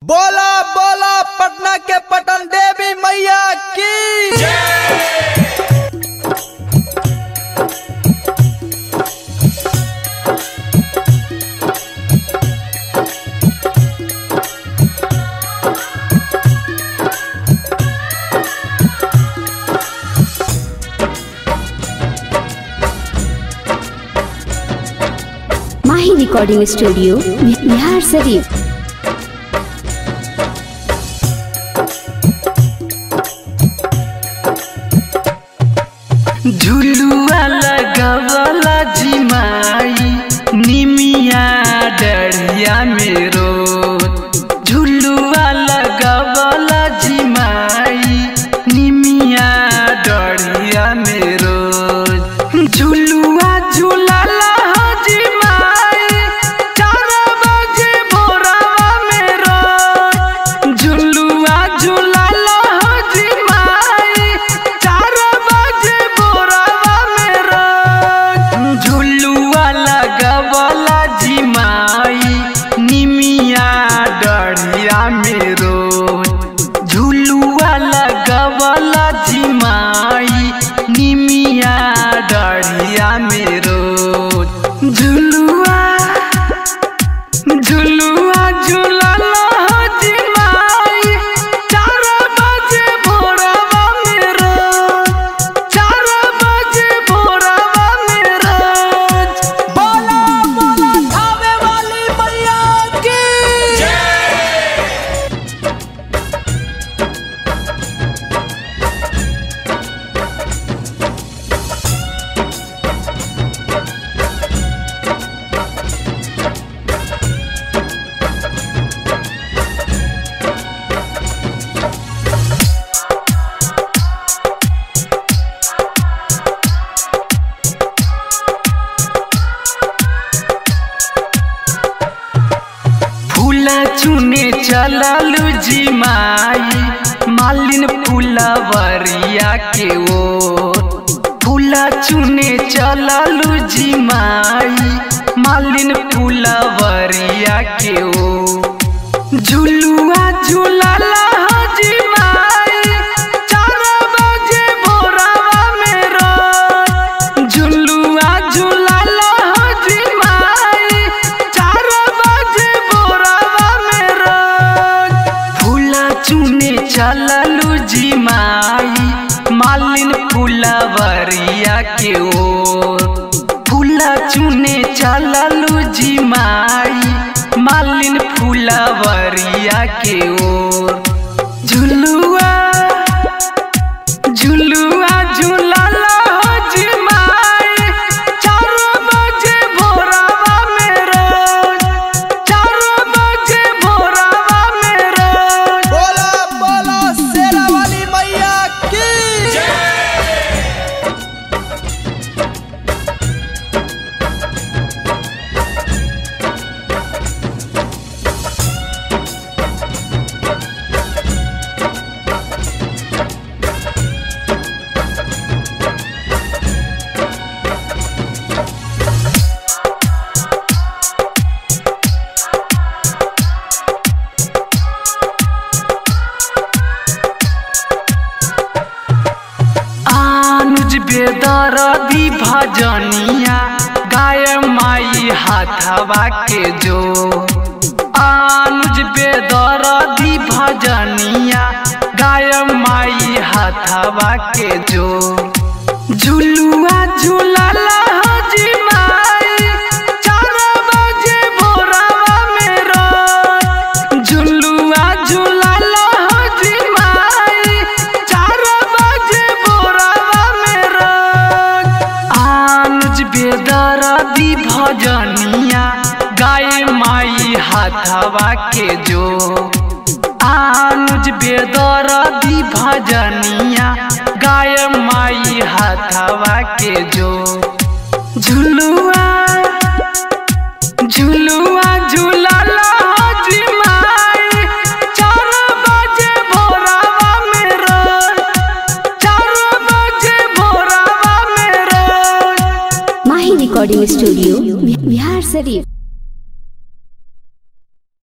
बोला बोला पटना के पटन देवी मैया की माही रिकॉर्डिंग स्टूडियो बिहार शरीफ झुलुआ लगवला जिमाई निमिया डरिया मेरो झुलुआ लगवला जिमाई निमिया डरिया मेरो झुलुआ झुलाला हो जिमाई चार बजे भोरवा मेरो झुलुआ झुलाला हो जिमाई चार बजे भोरवा मेरो झुलुआ लगवला जिमाई निमिया डरिया मेरो झुलुआ लगवला जिमाई निमिया डरिया मेरो झुलुआ झुलुआ झुलाला हो जिमाई चार बजे भोरवा मेरो चार बजे भोरवा मेरो बोला बोला खावे वाली मैया की फूला चुने चललू जी माई मालिन फूलवरिया के ओ फूला चुने चललू जी माई मालिन फूलवरिया के ओ झुलुआ झुलाला हो जी माई चार बजे भोरवा मेरो झुलुआ झुलाला हो जी माई चार बजे भोरवा मेरो फूला चुने चललू जी माई मालिन फूलवरिया के ओ फूला चुने चललू जी माई मालिन फूलवरिया के ओर झुलुआ झुलुआ झुलाला हो जी माई चार बजे भोरवा मेरो चार बजे भोरवा मेरो बोला बोला शेरा वाली मैया की आनुज बेदरदी भजनिया गाय माई हाथवा के जो आनुज बेदरदी भजनिया गाय माई हाथवा के जो झुलुआ झुलाला हो जी माई चार बजे भोरवा मेरो झुलुआ झुलाला हो जी माई चार बजे भोरवा मेरो आनुज बेदरदी भजनिया गाय माई हाथवा के जो आनुज बेदरदी भजनिया गाय माई हाथवा के जो झुलुआ झुलुआ झुला